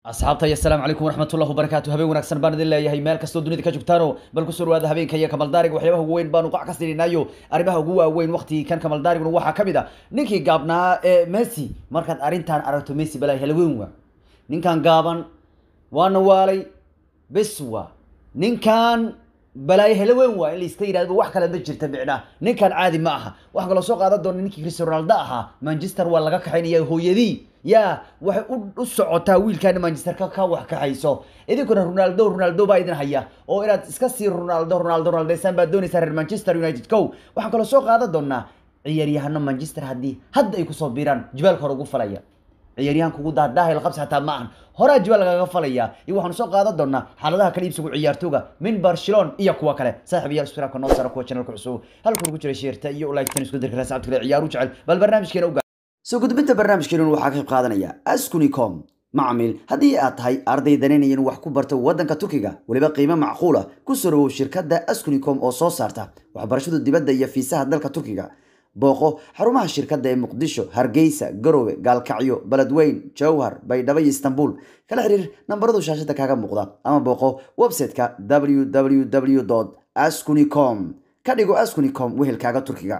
asxaabta iyo asalaamu calaykum waraxmatullahi wabarakaatu habeen wanaagsan baan idin leeyahay meel kastoo dunida ka joogtaano bal kusoo dhawaada habeenka iyo kamaldaariga waxyaabaha ugu weyn baanu qac ka sininayo arrimaha ugu waaweyn waqtigii kan kamaldaariguna waxaa ka mid a ninkii gaabnaa ee messi markaad arrintan aragto messi balaa helaweyn waa ninkan gaaban waana waalay bes waa ninkan balaayo helaweyn waa in laiska yidhahdo wax kale ma jirta micnaa ninkan caadi ma aha waxaa kaloo soo qaadan doona ninkii cristiano ronaldo ahaa manchester waa laga kaxaynaya hooyadii ya waxay u socotaa wiilkaana manchester ka ka wax kaxayso idinkuna ronaldo ronaldo baa idin haya oo inaad iska sii ronaldo ronaldo ronaldesaan baad doonaysaa reer manchester united kow waxaan kaloo soo qaadan doonaa ciyaaryahano manchester haddii hadda ay kusoo biiraan jibaalka hore ugu falaya ciyaaryahanka ugu daadhaahayl qabsi xataa ma ahan horaa jibaal lagaga falaya iyo waxaanu soo qaadan doonaa xaaladaha kala iibsigu ciyaartooga min barcelona iyo kuwa kale saaxiibayaal subscribe-ka noo sara kuwa channelka cusub halkan ugu jira sheerta iyo like-tan isku dirka saabta kale ciyaaru jecel bal barnaamijkeena uga soo gudbinta barnaamijkeena waxaa ka qayb qaadanaya askunicom macmiil haddii aad tahay arday danaynayan wax ku barto waddanka turkiga weliba qiimo macquula ku soo dhawow shirkadda askunicom oo soo saarta waxbarashada dibadda iyo fiisaha dalka turkiga booqo xarumaha shirkadda ee muqdisho hargeysa garowe gaalkacyo beledweyn jowhar baydhabo iyo istanbul kala xiriir nambaradu shaashada kaaga muuqda ama booqo website-ka www ascunicom ka dhigo ascunicom wehelkaaga turkiga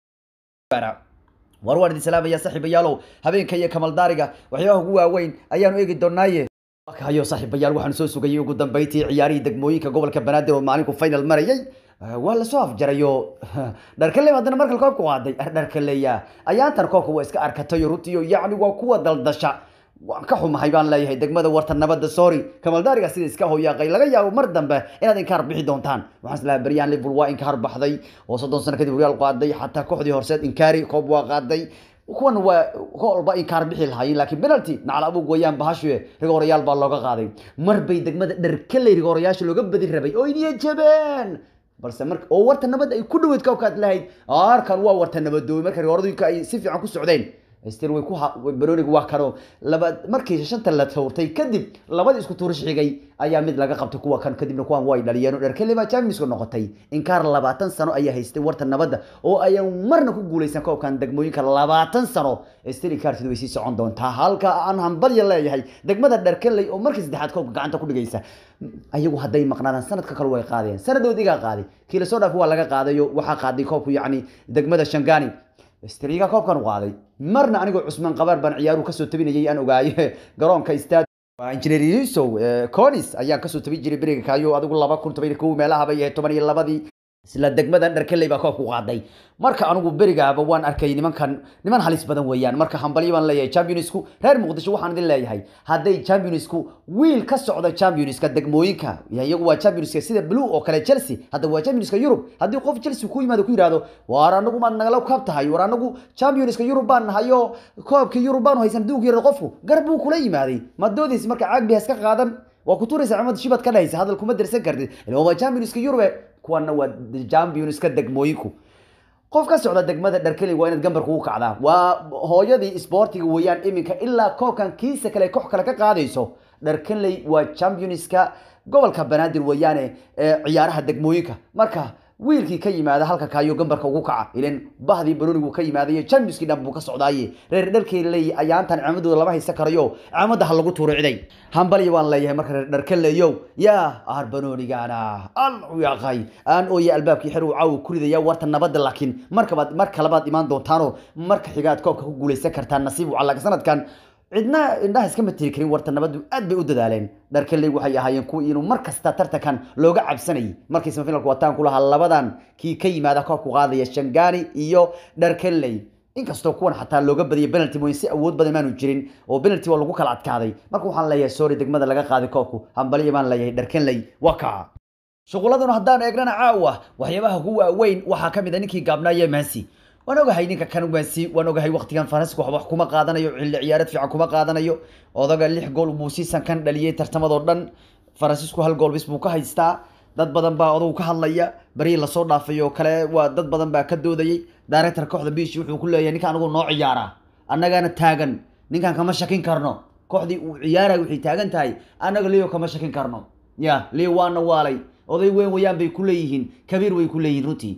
war waan idin salaamaya saaxiibayaalow habeenka iyo kamaldaariga waxyaabaha ugu waaweyn ayaanu eegi doonaaye hayo saaxiibayaal waxaanu soo sugayay ugu dambeyntii ciyaarihii degmooyinka gobolka banaadir oo maalinku final marayay waa lasoo afjarayo dharkale haddana markale koobka qaaday dharkaleya ayaantan koobka waa iska arkatayo runtiyo yacni waa kuwa daldasha waan ka xumahay baan leeyahay degmada warta nabadda sorry kamaldaariga sida iska hoyaaqay laga yaabo mar dambe inaad inkaar bixi doontaan waxaan islahaa beryahan liverpool waa inkaar baxday oo soddon sano kadib real qaaday xataa kooxdii horseed inkaari koob waa qaaday kuwan waa kolba inkaar bixi lahaayeen laakiin penalty nacal abug wayaan bahashu rigoorayaal baa looga qaaday mar bay degmada dharkaley rigoorayaasha looga badi rabay oo iniya jabeen balse mar oo warta nabad ay ku dhaweyd koobkaad lahayd arkan waa warta nabadoobay marka rigooradooyinka ay si fiican ku socdeen stil way ku barooniga waa kano laba markii shanta la tuurtay kadib labadii isku tuurish xigay ayaa mid laga qabtay kuwa kan kadibna kuwan way dhaliyeen dherkele baa championsku noqotay inkaar labaatan sano ayaa haystay warta nabadda oo ayaan marna ku guuleysan koobkan degmooyinka labaatan sano stil inkaartidu way sii socon doontaa halka aan hambalya leeyahay degmada dherkeley oo markii saddexaad koobka gacanta ku dhigaysa ayagu hadday maqnaadaan sanadka kale way qaadeen sanadood igaa qaaday kii lasoo dhaaf waa laga qaadayo waxaa qaaday koobku yacni degmada shangani striga koobkan qaaday marna anigoo cusmaan qabaar baan ciyaaruhu kasoo tabinayay aan ogaaye garoonka stad injineer yusow conis ayaan kasoo tabin jiray beriga kaayo adigu laba kun toban kow meelaha bay ahayd toban iyo labadii isla degmadan dharkeley baa koobku qaaday marka anigu berigaaba waan arkay nimankan niman halis badan weeyaan marka hambalyo baan leeyahay championsku reer muqdisho waxaan idin leeyahay hadday championsku wiil ka socda championska degmooyinka iyagu waa championska sida blue oo kale chelsea hadda waa championska yurub haddii qof chelsea ku yimaado ku yidhahdo waar anagu maad nagala kaab tahay war anagu championska yurub baan nahayo koobkii yurub baanu haysan adduunka yar qofku gar buu kula yimaaday ma doodaysa marka caag bihaas ka qaadan waa ku tuuraysa cimad shibad ka dhahaysa hadal kuma dirsan kartid waa championska yurube kuwana waa championska degmooyinku qof ka socda degmada dharkeli waa inaad gambarka ugu kacdaa waa hooyadii sportiga weeyaan iminka ilaa koobkan kiisa kale koox kale ka qaadayso dharkeley waa championska gobolka banaadir weeyaane ciyaaraha degmooyinka marka wiilkii ka yimaada halka kaayo gambarka ugu kaca ilan bahdii baronigu ka yimaadayo championskii dhan buu ka socdaaye reer dharkeley ayaantan ciimadooda lama haysan karayo ciimada ha lagu tuuro ciday hambalya waan leeyahay marka reer dharkeleyow yaa aar banonigana al yaqay aan ooye albaabkii xer uu caawa ku ridaya warta nabadda laakiin markabaad mar kalabaad imaan doontaanoo marka xigaad koobka ku guuleysan kartaan nasiib u calaga sanadkan cidna indhaha iskama tiri karin warta nabaddu aad bay u dadaaleen dharkeley waxay ahaayeen kuwii inuu mar kasta tartankan looga cabsanayay markii semifinalku wataan ku lahaa labadan kii ka yimaada koobku qaadaya shangani iyo dharkeley inkastoo kuwan xataa looga badiyay penalty mooyin si awood badan maanu jirin oo penalty waa lagu kala adkaaday marka waxaan leeyahay sorry degmada laga qaaday koobku hambalyo baan leeyahay dharkeley waa kaa shuquladanu haddaan eegnana caawa waxyaabaha ugu waaweyn waxaa ka mid a ninkii gaabnaaye maasi waan ogahay ninka kan maasi waan ogahay waqtigan faransiska wax wax kuma qaadanayo xilli ciyaareed fiican kuma qaadanayo odaga lix gool buu siisan kan dhaliyay tartamadoo dhan faransiisku hal gool bis buu ka haystaa dad badan baa odagu ka hadlaya barii lasoo dhaafay oo kale waa dad badan baa ka doodayay director kooxda biishi wuxuu ku leeyahay ninka anigu noo ciyaara annagana taagan ninkan kama shakin karno kooxdii uu ciyaaraya waxay taagan tahay annaga leo kama shakin karno ya leo waana waalay oday weyn wayaan bay ku leeyihiin kabiir way ku leeyihiin runtii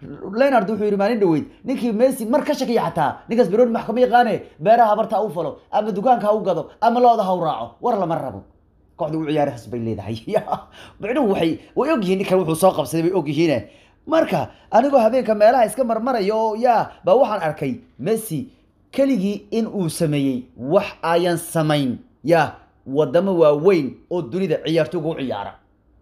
leonard wuxuu yidhi maalin dhaweyd ninkii messi mar ka shakiya xataa ninkaas beroni max kama yaqaane beeraha habarta ha u falo ama dukaanka ha u gado ama looda ha u raaco war lama rabo kooxda u ciyaarahaas bay leedahay micnuhu waxay way ogyihiin ninkan wuxuu soo qabsaday bay ogyihiine marka anigoo habeenka meelaha iska marmaraya oo yaa baa waxaan arkay messi keligii in uu sameeyey wax ayan samayn ya wadamo waaweyn oo dunida ciyaartooga u ciyaara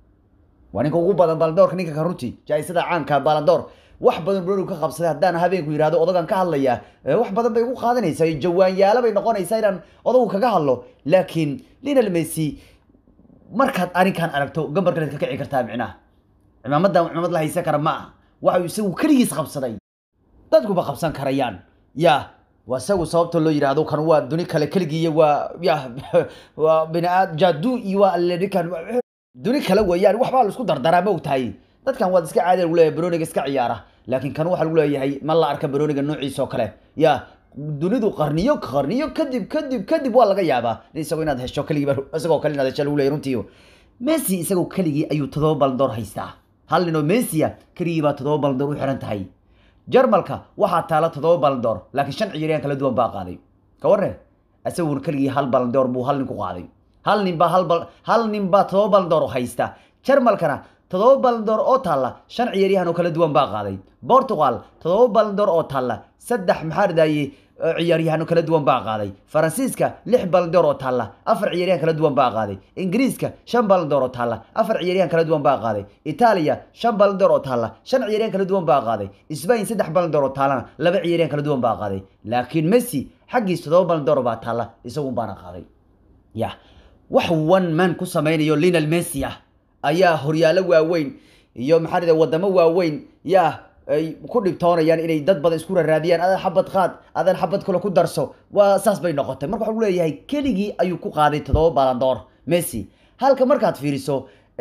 waa ninka ugu badan balandoorka ninka ka runtii jaa-isada caanka balandoor wax badan bronigu ka qabsaday haddaan habeenku yidhahdo odagan ka hadlaya wax badan bay ugu qaadanaysaa jawaanyaalo bay noqonaysaa inaan odagu kaga hadlo laakiin linal messi markaad arrinkan aragto gambarkaleed ka kici kartaa micnaha cimaamadan cimaamad la haysan kara ma aha waxa isagu keligiis qabsaday dadkuba qabsan karayaan ya waa isagu sababta loo yidhaahdo kan waa duni kale keligii waa ya waa biniaad jaadu iyo waa alenikan duni kale weeyaan waxbaa la isku dardaraa ma ogtahay dadkan waad iska caadi lagu leeyahay baroniga iska ciyaara laakiin kan waxaa lagu leeyahay ma la arka baroniga noociisa oo kale ya dunidu qarniyo qarniyo kadib kadib kadib waa laga yaabaa isagoo inaad hesho keligii isagoo kale inaad hesho lagu leeyahay runtii messi isagoo keligii ayuu todoba baldoor haystaa hal nin oo messi ah keligii baa todoba baldoor u xiran tahay jarmalka waxaa taala todoba baldoor laakiin shan ciyaaryahan kala duwan baa qaaday ka warre isaguna keligii hal baldoor buu hal nin ku qaaday hal nin baa hal bal hal nin baa todoba baldoor haysta jarmalkana todoba baldoor oo taalla shan ciyaaryahan oo kala duwan baa qaaday portugal todoba baldoor oo taalla saddex maxaa ridaaye ciyaaryahan kala duwan baa qaaday faransiiska lix baldoor oo taalla afar ciyaaryahan kala duwan baa qaaday ingiriiska shan baldoor oo taalla afar ciyaaryahan kala duwan baa qaaday itaaliya shan baldoor oo taalla shan ciyaaryahan kala duwan baa qaaday spain saddex baldoor oo taallana laba ciyaaryahan kala duwan baa qaaday laakiin messi xaggiis todoba baldoor baa taalla isagun baana qaaday ya wax one man ku samaynayo linal messi ah ayaa horyaalo waaweyn iyo maxaa rida wadamo waaweyn yaa ay ku dhibtoonayaan inay dad badan isku raraadiyaan adan xabad qaad adan xabad kale ku darso waa saas bay noqotay marka waxaa leeyahay keligii ayuu ku qaaday todoba balandoor messi halka markaad fiiriso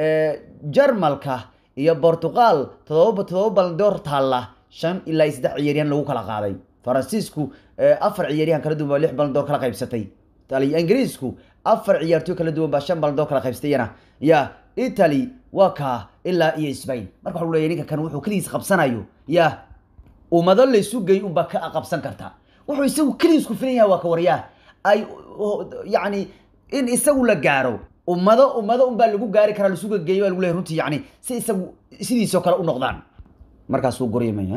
jarmalka iyo portugal todoba todoba balandoor taalla shan ilaa iyo saddex ciyaaryahan lagu kala qaaday faransiisku afar ciyaaryahan kala duwan baa lix balandoor kala qaybsatay ingiriisku afar ciyaartooy kala duwan baa shan balandoor kala qaybsatayana ya italy waa kaa ilaa iyo spain marka waxa leeyahay ninka kan wuxuu keligiis qabsanayo ya ummado laysu gey unbaa ka qabsan karta wuxuu isagu keligiis ku filan yahay waa ka waryaa ay yacni in isagu la gaaro ummado ummado unbaa lagu gaari karaa lasuga geeyo baa lagu leeyahay runtii yacni si isagu sidiisoo kale u noqdaan markaasuu goryamaya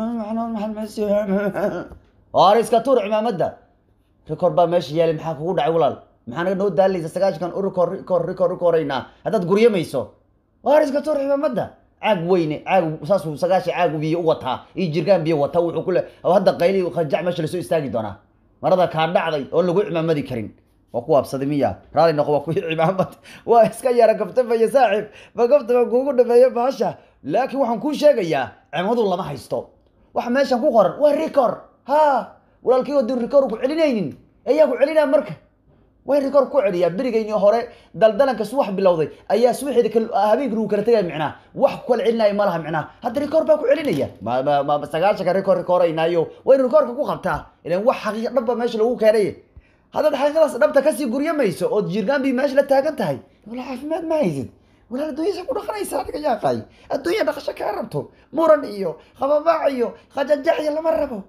or iska tuur cimaamada rikoor baa meesha yaalay maxaa kugu dhacay walaal maxaa naga noo daalaysa sagaashankan u rikoor rikoor rikoor rikooraynaa haddaad guryamayso waar iska tuur cimaamada caag weyne caag saasuu sagaashan caag biyo u wataa iyo jirgaan biyo wataa wuxuu kule hadda qayli qajac meesha lasoo istaagi doonaa marada kaa dhacday oon lagu cimaamadi karin waa ku waabsaday miya raali noqo waa kuwii cimaamad waa iska yara gaftafaya saaxiib ma gaftaba kuugu dhameeyo baasha laakiin waxaan kuu sheegayaa cimaamadu lama haysto waxa meeshan ku qoran waa rikoor ha walaalkii wadin rikoor ku celinaynin ayaa ku celinaa marka way rikoor ku celiyaa berigayni hore daldalanka subax bilowday ayaa subaxeeda habeenkii lagu kala tegaya micnaa wax ku kala celinaya ma laha micnaa hadda rikoor baa ku celinaya ma sagaashanka rikoor rikooraynaayo waynu rikoorka ku qabtaa ilan wax xaqiiqa dhabba meesha lagu keenay haddaad xaqiiqadaas dhabta kasii guryamayso ood jirgaanbii meesha la taagan tahay wala caafimaad ma haysid walaal adduunyasa ku dhaqanaysa adiga yaaqay adduunya dhaqasho kaa rabto muran iyo qababaac iyo khajajaxya lama rabo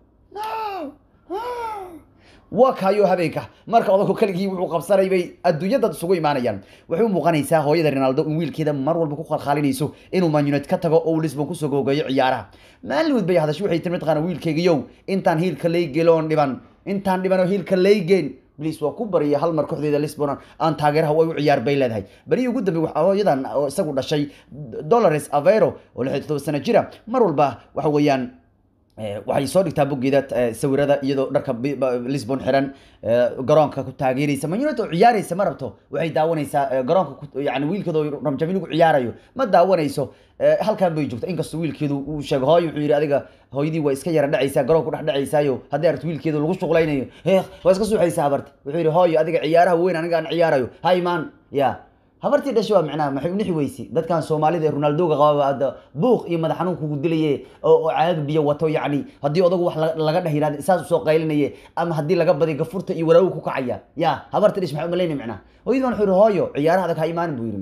no waa kaayo habeenka marka odagku keligii wuxuu qabsanay bay adduunyadad isugu imaanayaan waxay u muuqanaysaa hooyada ronaldo in wiilkeeda mar walba ku khalkhaalinayso inuu man united ka tago oo uu lisbon kusoo googeeyo ciyaaraha maalinwood bay hadashay waxay tiri mataqaana wiilkeygiyow intaan hiilka laygeloon dhiban intaan dhiban oo hiilka laygeen bliis waa ku bariyay hal mar kooxdeeda lisbon aan taageeraha way u ciyaar bay leedahay barihii ugu dambe hooyadan oo isagu dhashay dolores avero oo lix iyo todoba sano jira mar walba waxa weeyaan waxay soo dhigtaa boggeeda sawirada iyadoo dharka lisbon xiran garoonka ku taageeraysa man united oo ciyaaraysa ma rabto waxay daawanaysaa garoonka yani wiilkeedu ramjamin ugu ciyaarayo ma daawanayso halkan bay joogta inkastoo wiilkeedu uu sheego hooyo wuxuu yidhi adiga hooyadii waa iska yara dhacaysaa garoonka dhex dhacaysaayo haddii aragto wiilkeedu lagu shuqlaynayo heekh waa iska suuxaysaa habarti wuxuu yidhi hooyo adiga ciyaaraha weyn aniga aan ciyaarayo ha imaan ya habartii dhashay waa micnaha maxay unixi weyse dadkan soomaalida ee ronaldoga qababa hadda buuq iyo madax xanuun kugu dilaye oo caag biyo wato yacni haddii odagu wax laga dheh yirahda saas usoo qaylinaye ama haddii laga badiy gafurta iyo walaawu ku kacaya ya habartii dhash maxay umalayna micnaha hooyadii baan wuxuu yihi hooyo ciyaaraha adag ha imaanin buu yidhi micnaha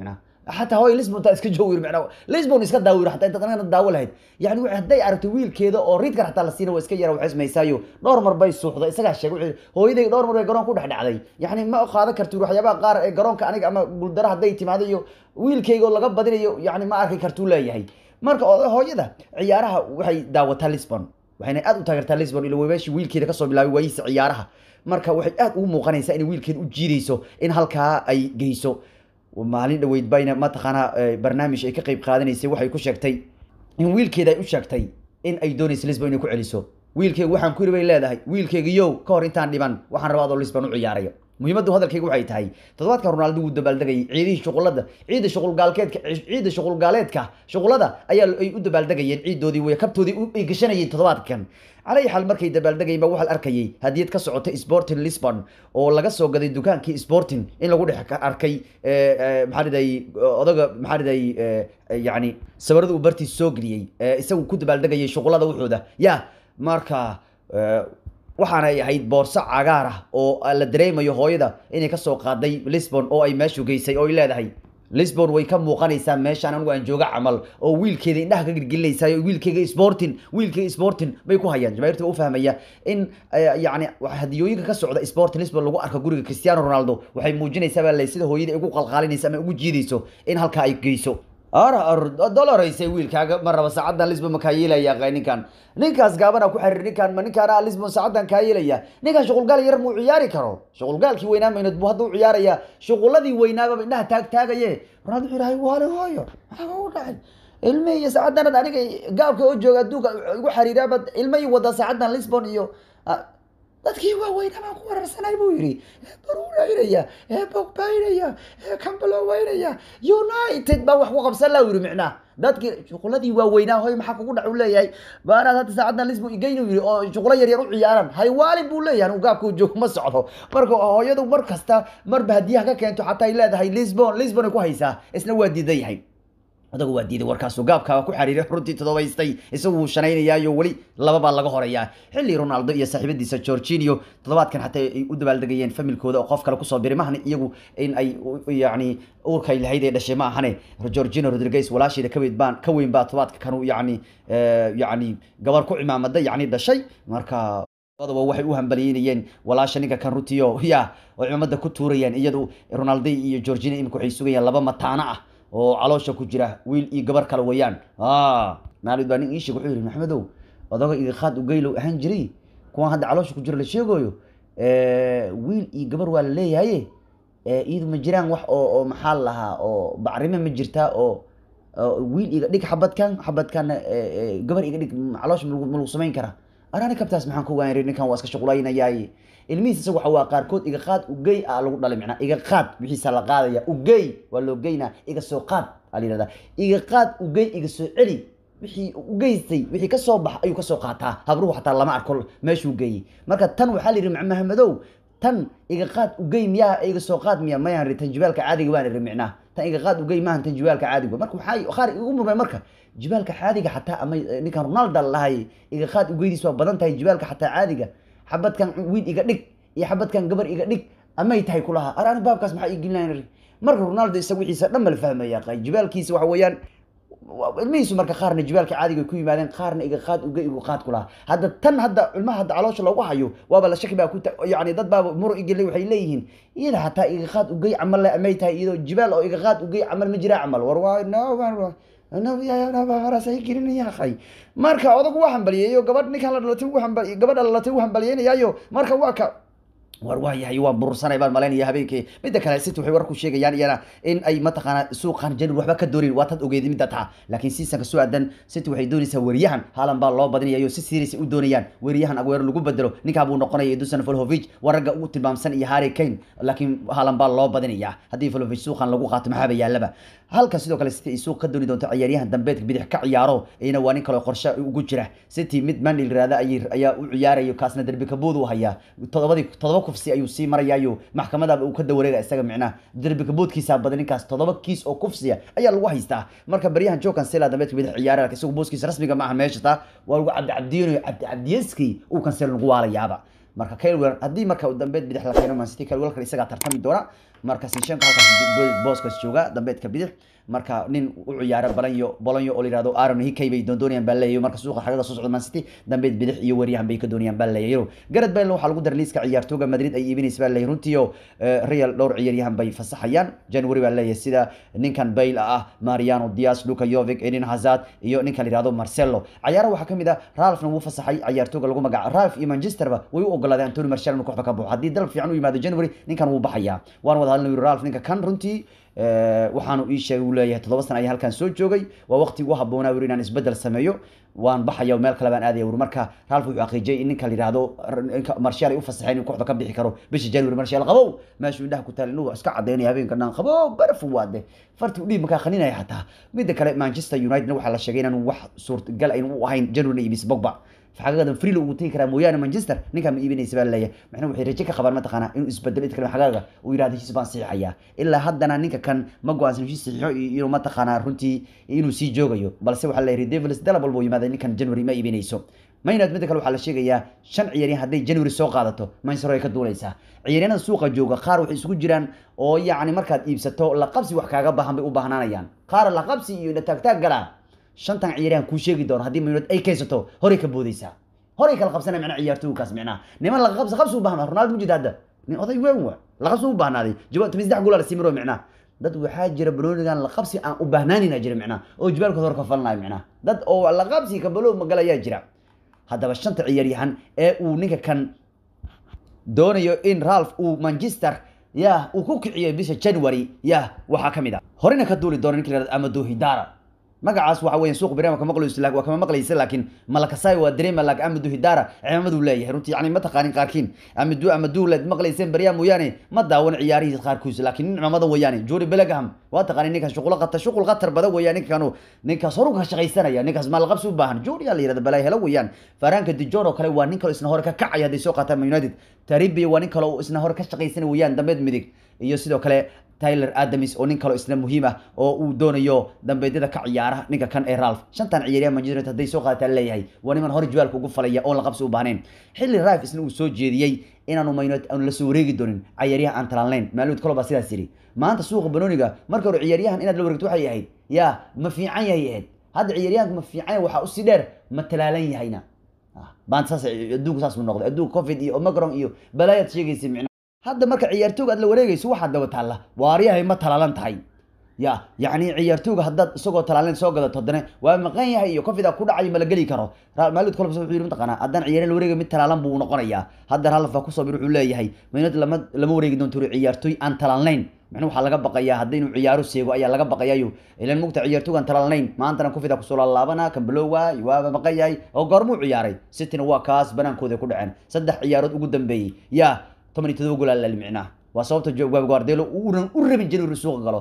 xataa hooy lisbon taa iska joogi macnaa lisbon iska daawir xataa intaad anagana daawo lahayd yani wa- hadday aragto wiilkeeda oo ridkar xataa la siina waa iska yara waxay samaysaayo dhowr mar bay suuxda isagaa sheegay wuxuu yidhi, hooyaday dhowr mar bay garoon ku dhex dhacday yani ma qaadan karto waxyaabaha qaar ee garoonka aniga ama guuldaro hadday timaado iyo wiilkayga oo laga badinayo yani ma arki kartuu leeyahay marka oday hooyada ciyaaraha waxay daawataa lisbon waxayna aad u taageertaa lisbon ilo weemeeshii wiilkeeda kasoo bilaabay waayihiisa ciyaaraha marka waxay aad ugu muuqanaysaa inay wiilkeeda u jiidayso in halkaa ay geyso maalin dhaweyd bayna mataqaanaa eh, barnaamij ay ka qayb qaadanaysay waxay ku sheegtay in wiilkeeda ay u sheegtay in ay doonayso lisbon inay ku celiso wiilkeyga waxaan ku yiri bay leedahay wiilkeyga yow ka hor intaan dhiban waxaan rabaa adoo lisbon u ciyaarayo muhiimaddu hadalkayga waxay tahay toddobaadkan ronaldo wuu dabaaldegayay ciidihii shuqulada ciida shuqulgaalkeedka ciida shuqulgaaleedka shuqulada ayaa ay u dabaaldegayeen ciidoodii way kabtoodii u- ay gashanayeen toddobaadkan calay xaal markay dabaaldegayeen ba waxaa la arkayay hadiyad ka socota sporting lisbon oo laga soo gaday dukaankii sporting in lagu dhex ka- arkay eh, eh, maxaa riday odaga maxaa riday yani sawirada uu bartiis soo geliyey eh, isagu ku dabaaldegayay shuqulada wuxuuda ya marka eh, waxaana ay ahayd boorso cagaar ah oo la dareemayo hooyada inay kasoo qaaday lisbon oo ay meeshu geysay oo ay leedahay lisbon way ka muuqanaysaa meeshaan anigu aan jooga camal oo wiilkeeda indhaha ka girgilinaysaa oo wiilkeyga sporting wiilkeyga sporting bay ku hayaan jamaahiirta u fahmaya in eh, yacni wax hadiyooyinka ka socda sporting lisbon lagu arko guriga cristiano ronaldo waxay muujinaysaa baa le sida hooyada ay ugu qalqaalinaysa ama ugu jiidayso in halkaa ay geyso ara dolareysay wiilkaaga ma raba saacadan lisbon ma kaa yeelaya qay ninkan ninkaas gaabana ku xiriir ninkan ma ninkaan ah lisbon saacadan kaa yeelaya ninkan shuqulgaal yar muu ciyaari karo shuqulgaalkii weynaa maynad buu hadda u ciyaaraya shuquladii weynaaba indhaha taag taagaye ronaldo wuxuu yidhahay waale hooyo maxaa u dhacay ilme iyo saacadan aniga gaabka oo jooga adduunka igu xiriiraaba ilme ii wada saacadan lisbon iyo ah, dadkii waaweynaa baan ku wararsanay buu yidhi baruuraynaya ee bogbaynaya ee kambaloweynaya united baa wax ku qabsan la yidhi micnaa dadkii shuquladii waaweynaa hoy maxaa kugu dhac u leeyahay baanaad hadda saacadan lisbon igeynu yidhi oo shuqulo yar yar u ciyaaran haywaalin buu leeyahay uu gaabka u joogo ma socdo marka hooyadu mar kasta marba hadiyaha ka keento xataa ay leedahay lisbon lisbon ay ku haysaa isna waa diidan yahay odagu waa diiday warkaasuu gaabkaa ku xariiray runtii todobaystay isagu wuu shanaynayaayo weli laba baa laga horeeyaa xilli ronaldo iyo saaxiibadiisa georginio toddobaadkan xataa ay u dabaaldegayeen familkooda oo qof kale kusoo biray mahani iyagu in ay u- yacni uurkay lahayd ee dhashay ma ahane georgino rodriguez walaasheeda ka weyn baan ka weyn baa toddobaadka kanu yacni eh, yacni gabar ku cimaamada yacni dhashay marka labadaba waxay u hambaliyeynayeen walaasha ninka kan rutiyo ya oo cimaamada ku tuurayeen iyadu ronaldo iyo georgina imika waxay sugayaan laba mataano ah oo caloosha ku jira wiil iyo gabar kale weeyaan maalid baa nin ii sheeg wuxuu yidhi maxamedow odaga iga qaad ugeylow ahaan jiray kuwan hadda caloosha ku jira la sheegayo wiil iyo gabar waa la leeyahaye iyadu ma jiraan wax oo oo maxaa la lahaa oo bacrime ma jirtaa oo oo wiil iga dhig xabadkan xabadkan gabar iga dhig caloosha ma lagu- ma lagu samayn karaa arani kabtaas maxaan ku waayay ninkan waa iska shuqulaynayaaye ilmihiis isaga waxa waa qaarkood iga qaad ugey a lagu dhalay macnaa iga qaad wixiisa la qaadaya ugey waa loo geynaa iga soo qaad aa la yidhahdaa iga qaad ugey iga soo celi wixii u geystay wixii kasoo bax ayuu kasoo qaataa habruhu xataa lama arko meeshuu geeyey marka tan waxaa la yidhi maxamadow tan iga qaad ugey miyaa iga soo qaad miya mayaan ri tan jibaalka caadiga waan iri micnaa tan iga qaad ugey maahan tan jibaalka caadiga marka waxaa qaar igu murmay marka jibaalka caadiga xataa ama eh, ninkan ronaldo lahay iga qaad ugeydiis waa badan tahay jibaalka xataa caadiga xabadkan wiil iga dhig iyo xabadkan gabar iga dhig amay tahay kulaha arani baabkaas maxaa ii gelinayaan marka ronaldo isaga wixiisa dhan ma la fahmaya qay jibaalkiisa waxa weeyaan waa- ilmihiisu marka qaarna jibaalka caadiga ay ku yimaadeen qaarna iga qaad uga igu qaad ku lahaa hadda tan hadda ilmaha hadda caloosha loogu hayo waaba la shaki baa ku ta- yani dad baaba muro igele waxay leeyihiin iyada xataa iga qaad ugey camal le amay tahay iyadoo jibaal oo iga qaad ugey camal ma jiraa camal war waa no gelinaya marka odagu waa hambaliyeeyo gabadh ninkan la dhalatay wuu hambal- gabadha la dhalatay wuu hambalyeynayaayo marka waa ka war waa yahay waan burursanay baan malaynaya habeenkii midda kale city waxay warku sheegayaan iyana in ay mataqaanaa suuqan januar waxba ka doonin waa tad ogeedi midda taa laakiin seasonka soo aadan city waxay doonaysaa weriyahan haalan baa loo badinayayo si serious ay u doonayaan weriyahan aguero lagu bedelo ninkaa buu noqonaya dusan volhovic waa ragga ugu tilmaamsan iyo harry kane laakiin haalan baa loo badinayaa haddii volhovic suuqan lagu qaato maxaaba yaalaba halka sidoo kale city ay suuq ka dooni doonto ciyaaryahan dambeedka bidix ka ciyaaro iyana waa nin kale oo qorshe ugu jira city mid manil raada ayay- ayaa u ciyaarayo kaasna derbi kabood u hayaa todobadii todoba kufsi ayuu sii marayaayo maxkamadaba uu ka dawareega isaga micnaha derbi kaboodkiisa badan ninkaas todoba kiis oo kufsiya ayaa lagu haystaa marka baryahan joe cancela dambeedka bidix ciyaara laakiin isagu booskiisa rasmiga maaha meesha taa waa lagu cabdicabdiyeynayo cabdicabdiyeski uu cancela lagu waalayaaba marka Kyle Walker haddii marka uu dambeed bidix la keeno Man City Kyle Walker isagaa tartami doona marka sinshenko halkaas booskaas jooga dambeedka bidix marka nin u ciyaara balanyo bolonyo oo la yihahdo aaron hikay bay doondoonayaan baa leeyahay marka suuqa xagada soo socda man city dambeed bidix iyo weeryahan bay ka doonayaan baa leeyahay garad bale waxaa lagu daray liiska ciyaartooga madrid ay iibinaysa baa leeyahay runtii oo real dhowr ciyaaryahan bay fasaxayaan january baa leeyahay sida ninkan bale ah mariano dias luka yovic eden hazard iyo ninkan la yihahdo marcelo cayaaraha waxaa kamid ah ralfna wuu fasaxay ciyaartooga lagu magaca ralf iyo manchesterba way u ogolaadeen antony marcel inuu kooxda ka baxo haddii dalab fiican u yimaado january ninkan wuu baxayaa waan wada hadlin ralf ninka kan runtii waxaanu ii sheegay uu leeyahay toddoba sana ayaa halkan soo joogay waa waqti ugu habboonaa wuri inaan isbedel sameeyo waan baxaya meel kale baan aadaya wuri marka ralf wuxuu xaqiijiyay in ninka la yihahdo marshal ay u fasaxeen in kooxda ka bixi karo bisha january marshal qabow meeshuu indhaha ku taal inuu iska cadeynaya habeenka dhan qabow baraf waade farti udhiib markaa qaninaya xataa midda kale manchester united waxaa la sheegay inaan wax suurtagal aynu u ahayn january ibis bogba xagagadan freelo ugu tegi karaa mooyaane manchester ninkaa ma iibinaysa baa leeyahay maxna waxay rajo ka qabaan mataqaanaa inuu isbedelo inta kale xagaaga uu yidhahdo heshiis baan saxiixayaa ilaa haddana ninka kan ma go-aansan heshiis saxiixo inuu mataqaanaa runtii inuu sii joogayo balse waxaa leeyahay devils dalab walba yimaaday ninkan january ma iibinayso maynad midda kale waxaa la sheegayaa shan ciyaaryahan hadday january soo qaadato manchester ay ka duulaysaa ciyaaryahanada suuqa jooga qaar waxay isugu jiraan oo yacni markaad iibsato laqabsi wax kaaga baahan bay u baahnaanayaan qaar laqabsi iyo taagtaag galaa shantan ciyaaryahan kuu sheegi doono haddii maynood ay kaysato horay ka boodaysaa horay kala qabsanaya macnaa ciyaartooykaas micnaha niman laga qabsi qabsi u baahna ronaldo mujid hadda nin oday weyn wa laqabsi u baahnaaday jawaab toban saddex gool la simiro micnaha dad waxaa jira banoonigan laqabsi aan u baahnaanina jira micnaha oo jibaalkooda hor ka falanayo micnaha dad oo laqabsi kabalo magalayaa jira haddaba shanta ciyaaryahan ee uu ninka kan doonayo in ralph uu manchester yah uu ku kiciyo bisha january yah waxaa ka mid a horena ka duuli doona ninka la yihahdo amado hidara magacaas waxa weyan suuq beriama kama maqlayso waa kama maqlaysa laakiin malakasai waa dareema laakiin amadu hidara cimaamadu leeyahay runtii yani ma taqaanin qaarkiin amadu amadu leed maqlayseen beriyaa mooyaane ma daawan ciyaarihii qaarkiisa laakiin nin cimaamada weeyaane jori bellingham waa taqaanin ninkaas shuqul qata shuqul qatar badan weeyaan ninkanu ninkaas horu ka shaqaysanaya ninkaas maalqabsi u baahan jori yaa la yirahda balay helo weeyaan faranka dijon oo kale waa nin kale isna hore ka kacaya hadday soo qaataan united taribi waa nin kale oo isna hore ka shaqaysanaya weeyaan dambeed midig iyo sidoo kale tyler adams oo nin kaloo isna muhiim ah oo uu doonayo dambeedyada ka ciyaara ninka kan ee ralph shantan ciyaaryaha manchester united hadday soo qaadataa leeyahay waa niman hore jibaalka ugu falaya oon la qabsi u baahnayn xilli ralph isna uu soo jeediyey inaanu man united aanu la soo wareegi doonin ciyaaryaha aan talaalnayn maaluud kalo baa sidaas yidhi maanta suuqa banooniga marka hore ciyaaryahan inaad la wareegto waxay ahayd yaa ma fiican yahay ahayd hadda ciyaaryahanka ma fiican yahay waxaa usii dheer ma talaalan yahayna maanta saas adduunku saas mu noqday adduunka covid iyo omicron iyo balaayaad sheegaysa micna hadda marka ciyaartooga aad la wareegayso waxaad daba taalla waaryahay ma talaalan tahay ya yacni ciyaartooga haddaad isagoo talaalin soo gadato haddana waa maqan yahay iyo cofida ku dhacayo ma la geli karo maalid kolbs wuxuu yidhi mataqaanaa haddaan ciyaaryahan la wareegay mid talaalan buu noqonayaa hadda ralf baa kusoo bir wuxuu leeyahay maynad lama lama wareegi doonto ciyaartooy aan talaalnayn macna waxaa laga baqayaa haddii inuu ciyaaro seego ayaa laga baqayayo ilan mugta ciyaartoogan talaalnayn maantana cofida kusoo laalaabana kambalowa waaba maqan yahay oo goormuu ciyaaray cityna waa kaas banaankooda ku dhaceen saddex ciyaarood ugu dambeeyey yaa toban iyo todoba gool aa micnaha waa sababta guardelo uunan u rabin january suuqa galo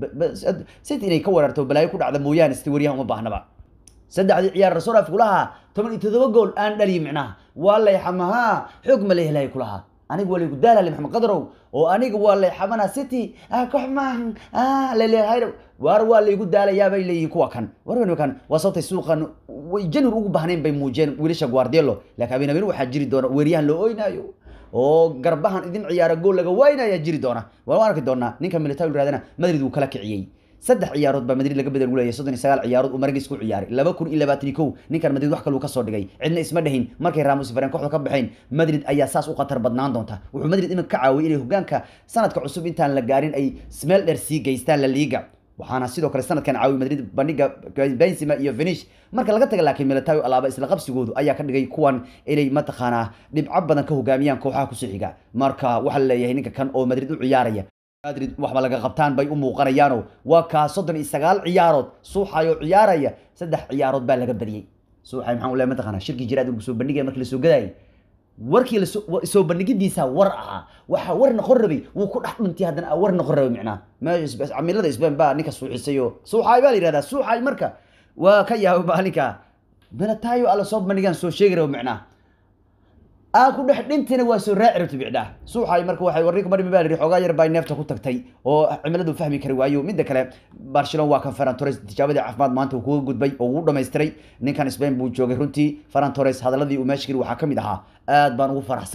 city inay ka weerarto balaayo ku dhacda mooyaane siti waryahan uma baahnaba saddexdii ciyaar rasoolaf kulahaa toban iyo todoba gool aan dhaliyi micnaha waa layxamahaa xoog ma la helaya kulahaa aniga waa laygu daalale maxamed qadarow oo aniga waa layxamana city koox maahan laleeyahay waar waa laygu daalayaa bay leeyihiin kuwa kan warwan kan waa sababtay suuqan way january ugu baahnayn bay muujiyeen wiilasha guardelo laakiin habeen habeen waxaa jiri doona weeryahan loo oynaayo oo garbahan idin ciyaara gool laga waynaya jiri doona waan arki doonaa ninka military raadana madrid wuu kala kiciyey saddex ciyaarood baa madrid laga bedel gu leeyahay soddon iyo sagaal ciyaarood uu maragis ku ciyaaray laba kun iyo labaatan iyo kow ninkan madrid wax kaluu kasoo dhigay cidna isma dhahin markay ramos faren kooxda ka baxeen madrid ayaa saas u khatar badnaan doonta wuxuu madrid iminka ka caawiyay inay hogaanka sanadka cusub intaan la gaarin ay smeel dheer sii geystaan la liiga waxaana sidoo kale sanadkan caawi madrid bandhiga benzema iyo finish marka laga taga laakiin militawi alaaba isla qabsigoodu ayaa ka dhigay kuwan inay mataqaanaa dhibco badan ka hogaamiyaan kooxaha kusoo xiga marka waxaa la leeyahay ninka kan oo madrid u ciyaaraya madrid waxba laga qabtaan bay u muuqanayaano waa kaa soddon iyo sagaal ciyaarood suuxayoo ciyaaraya saddex ciyaarood baa laga badiyey suuxay maxaan u leeyahay mataqaanaa shirkii jiraad uu soo bandhigaya markii lasoo gadayay warkii lasoo bandhigidiisa war ahaa waxaa war noqon rabay wuu ku dhex dhuntay haddana war noqon rabay micnaha meesha camilada isbeen baa ninka suuxisay oo suuxaay baa la yihahdaa suuxaay marka waa ka yaabay baa ninka milatayo alla soo bandhigaan soo sheegi rabo micnaha aa ku dhex dhintina waa soo raaci rabta bicdhaa suuxaay marka waxay warninka marmi baa lihi xoogaa yar baa neefta ku tagtay oo cimiladu fahmi kari waayo midda kale barcelona waa kan ferran torres tijaabadii caafimaad maanta uu kuga gudbay oo uu dhamaystiray ninkan spain buu joogay runtii ferran torres hadaladii uu meesha geli waxaa ka mid ahaa aad baan ugu faraxsanahay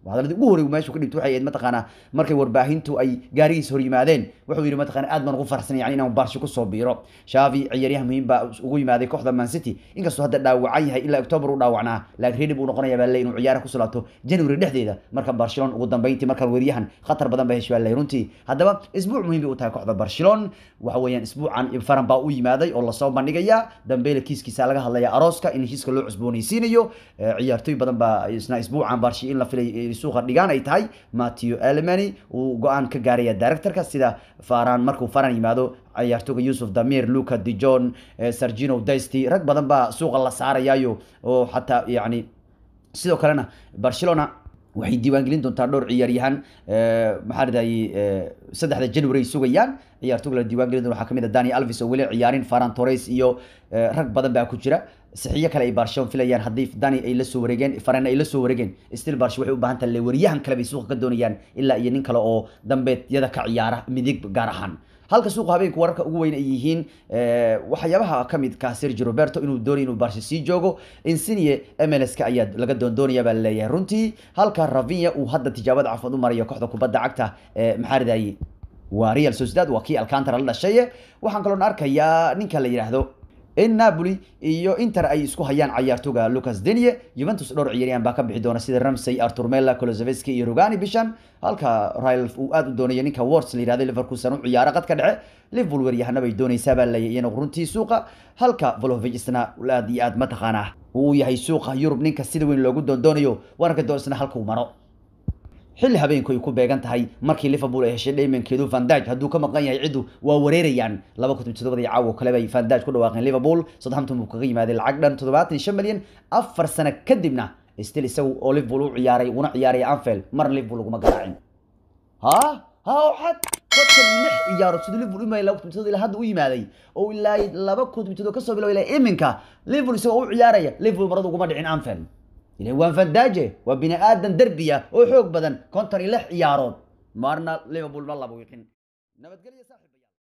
hadalladii ugu horey meeshu ka dhibto waxay ahayd mataqaanaa markay warbaahintu ay gaarigiis hor yimaadeen wuxuu yidhi mataqaana aad baan ugu farxsan yani inaan barshi kusoo biiro shaafi ciyaaryahan muhiim baa ugu yimaaday kooxda man city inkastoo hadda dhaawacan yahay ilaa october u dhaawacnaa laakiin ready buu noqonaya baa ley inuu ciyaara kusoo laabto january dhexdeeda marka barcelona ugu dambeyntii markaan weeryahan khatar badan ba heshay baa ley runtii haddaba isbuuc muhiim bay u tahay kooxda barcelona waxa weeyaan isbuucan faran baa u yimaaday oo lasoo bandhigaya dambeyle kiiskiisa laga hadlaya arooska in heshiiska loo cusboonaysiinayo ciyaartooy badan baa isna isbuucan barshi in la filay suuqa dhigaan ay tahay matthew alemany uu go-aan ka gaaraya directorka sida faran markuu faran yimaado ciyaartooga yusuf damir luca dijon sargino dasty rag badan baa suuqa la saarayayo oo xataa yani sidoo kalena barcelona waxay diiwaangelin doontaa dhowr ciyaaryahan maxaa ridayay saddexda january ay sugayaan ciyaartooga la diiwaangelin doona waxaa kamid ah dani alvis oo weli ciyaarin faran torres iyo rag badan baa ku jira saxiyo kale ay barcelona filayaan haddii dani ay la soo wareegeen farana ay la soo wareegeen still barsh waxay u baahan tahay waryahan kale bay suuqa ka doonayaan ilaa iyo nin kale oo dambeedyada ka ciyaara midig gaar ahaan halka suuqa habeenka wararka ugu weyn ay yihiin waxyaabaha kamid ka sergio roberto inuu doonay inuu barsha sii joogo insinie mlska ayaa laga doondoonaya baa laleeyahay runtii halka ravinya uu hadda tijaabada cafimad u marayo kooxda kubadda cagta maxaa ridaye waa real sociedad waa kii alcantara la dhashay waxaan kaloon arkayaa ninka la yidhaahdo in napoli iyo inter ay isku hayaan cayaartooga lucas denie juventus dhowr ciyaaryahan baa ka bixi doona sida ramsey artur mela kolozeveski iyo rogani bishan halka rail uu aad u doonaya ninka wars la yihahdo liverpoolsan u ciyaara qadka dhexe liverpool weeryahana bay doonaysaa baa leeyahay iyana runtii suuqa halka volovic isna aad iyo aad mataqaanaa uu yahay suuqa yurub ninka sida weyn loogu doondoonayo waranka doon isna halkuu maro xilli habeenku ay ku beegan tahay markii liverpool ay heshay dhaymankeedu vandaj hadduu ka maqan yahay ciddu waa wareerayaan laba kun todobadii caawo kale bay vandaj ku dhawaaqeen liverpool southampton buu kaga yimaaday lacag dhan toddobaatan iyo shan milyan afar sano kadibna still isagu oo liverpool u ciyaaray una ciyaaraya anfield marna liverpool laguma garaacin ha ha waxaad dadkan lix ciyaarood siduu liverpool imaayay laba kun todobada ilaa hadda u yimaaday oo ilaa laba kun todobada kasoo bilow ilaa iminka liverpool isagoo u ciyaaraya liverpool marada uguma dhicin anfield ilan waan fandaaje waa bini aadan derbiya oo xoog badan konton iyo lix ciyaarood maarna liverpool ma laba wiqin nabadgelyo saaxiib